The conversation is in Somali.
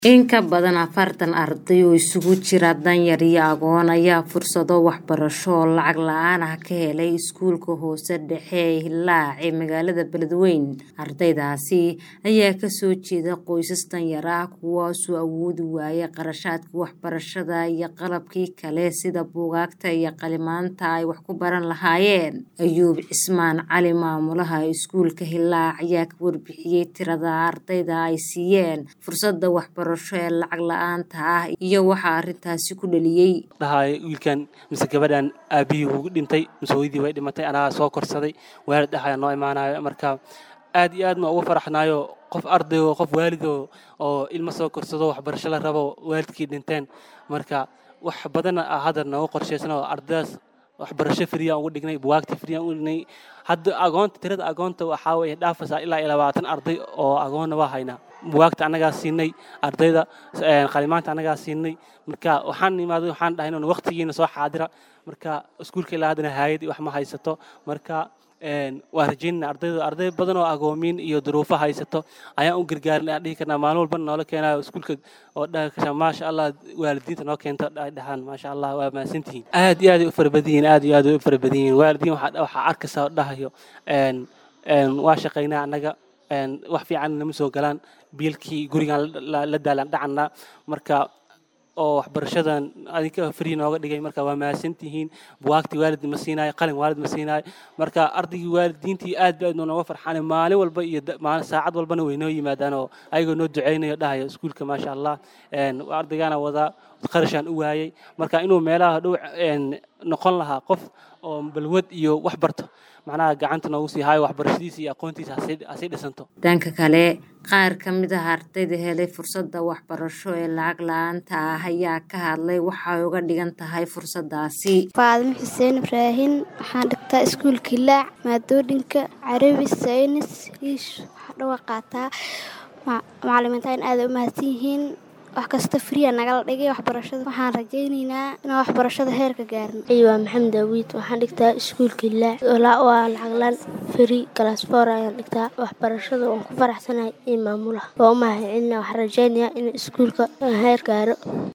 In ka badan afartan arday oo isugu jira danyar iyo agoon ayaa fursado waxbarasho oo lacag la'aan ah ka helay iskuulka hoose dhexe ee Hillaac ee magaalada Beledweyne. Ardaydaasi ayaa ka soo jeeda qoysas danyar ah kuwaasoo awoodi waayay kharashaadka waxbarashada iyo qalabkii kale sida buugaagta iyo qalimaanta ay wax ku baran lahaayeen. Ayuub Cismaan Cali maamulaha iskuulka Hillaac ayaa ka warbixiyay tirada ardayda ay siiyeen fursadda waxbarasho ee lacag la'aanta ah iyo waxa arrintaasi ku dhaliyay. dhahay wiilkan mise gabadhan aabihii wuu dhintay mise hooyadii way dhimatay anagaa soo korsaday waalid dhexaya noo imaanayo marka aad iyo aad ma ugu faraxnaayo qof arday oo qof waalid oo oo ilmo soo korsado waxbarasho la rabo waalidkii dhinteen marka wax badan ah hadda noogu qorshaysan oo ardaydaas waxbarasho free aan ugu dhignay buugaagta free aan ugu dhignay hadda agoonta tirada agoonta waxaa way dhaafaysaa ilaa iyo labaatan arday oo agoonna waa haynaa buugaagta annagaa siinay ardayda qalimaanta annagaa siinay marka waxaan imaaday waxaan dhahay inuu waqtigiina soo xaadira marka iskuulka ilaa haddana haayad wax ma haysato marka waa rajaynana ardayda arday badan oo agoomiin iyo duruufo haysato ayaan u gargaarin aan dhihi karnaa maalin walbana noola keenayo iskuulka oo dhaha maasha allah waalidiinta noo keento dhahaan maasha allah waa mahadsantihiin aad iyo aad u fara badan yihiin aad iyo aad u fara badan yihiin waalidiin waxaa waxaa arkaysaa oo dhahayo waa shaqaynaa annaga wax fiican nama soo galaan biilkii gurigaan la daalan dhacannaa marka oo waxbarashadan adinka free nooga dhigay marka waa mahadsantihiin buwaagtii waalid ma siinaayo qalin waalid ma siinaayo marka ardaygii waalidiintii aad ba aad nooga farxaan maalin walba iyo maalin saacad walbana way noo yimaadaan oo ayagoo noo duceynayo dhahayo iskuulka maasha allah ardaygaana wadaa qarashaan u waayay marka inuu meelaha dhow noqon lahaa qof oo balwad iyo wax barto macnaha gacanta noogu sii haayo waxbarashadiisa iyo aqoontiisa hasii dhisanto dhanka kale qaar ka mid ah ardayda helay fursadda waxbarasho ee lacag la-aanta ah ayaa ka hadlay waxay uga dhigan tahay fursadaasi faadimo xuseen ibraahin waxaan dhigtaa iskuulka hilaac maadooyinka carabi saynis iish waxaa dhawa qaataa macalimiintaan aada u mahadsan yihiin wax kasta friya nagala dhigay waxbarashada waxaan rajaynaynaa inaan waxbarashada heerka gaarno waa maxamed awiid waxaan dhigtaa iskuulka hilaac waa lacaglaan fri galasfoor ayaan dhigtaa waxbarashada waan ku faraxsanahay iyo maamulaha waa u mahadcelina waxaan rajaynayaa in iskuulka heer gaaro